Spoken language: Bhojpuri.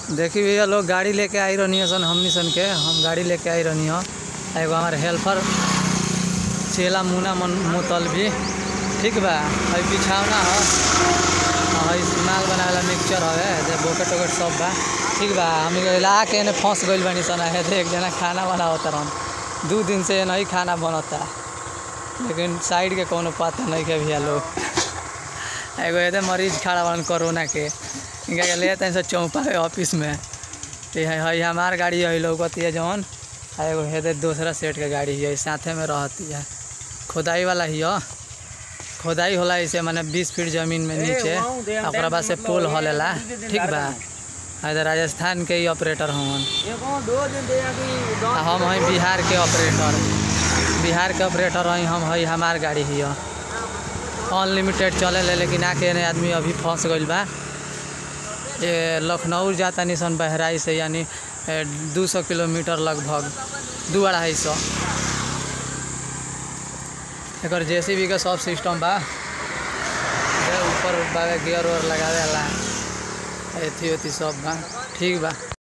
देखी भैया लोग गाड़ी लेके आई रहनी सन हमनी सन के हम गाड़ी लेके आई रहनी हो एगो हमारे हेल्पर चेला मुना मन मुतल भी ठीक बा हई बिछावना हो हई माल बनावेला मिक्सचर हवे जे बोकेट वोकेट सब बा ठीक बा हम ला के एने फंस गइल बानी सन है एक जना खाना बनावत रहन दू दिन से नहीं खाना बनता लेकिन साइड के कोनो पता नहीं के भैया लोग एगो एदे मरीज खड़ा बन कोरोना के इनका के ले तनी से चौपा है ऑफिस में ते है हई हमार गाड़ी है लौकती है जौन आ एगो हेदे दूसरा सेट के गाड़ी है साथे में रहती है खोदाई वाला ही हो खोदाई होला इसे माने बीस फीट जमीन में नीचे आ ओकरा बाद से पोल हलेला ठीक बा आ इधर राजस्थान के ही ऑपरेटर हवन आ हम हई बिहार के ऑपरेटर बिहार के ऑपरेटर हई हम हई हमार गाड़ी ही हो अनलिमिटेड चले ले लेकिन आके ने आदमी अभी फंस गइल बा ये लखनऊ जाता निसन बहराई से यानी दू सौ किलोमीटर लगभग दू अढ़ाई सौ एकर जेसीबी के सब सिस्टम बा ये ऊपर बा गियर उयर लगावे वाला एथी ओथी सब बा ठीक बा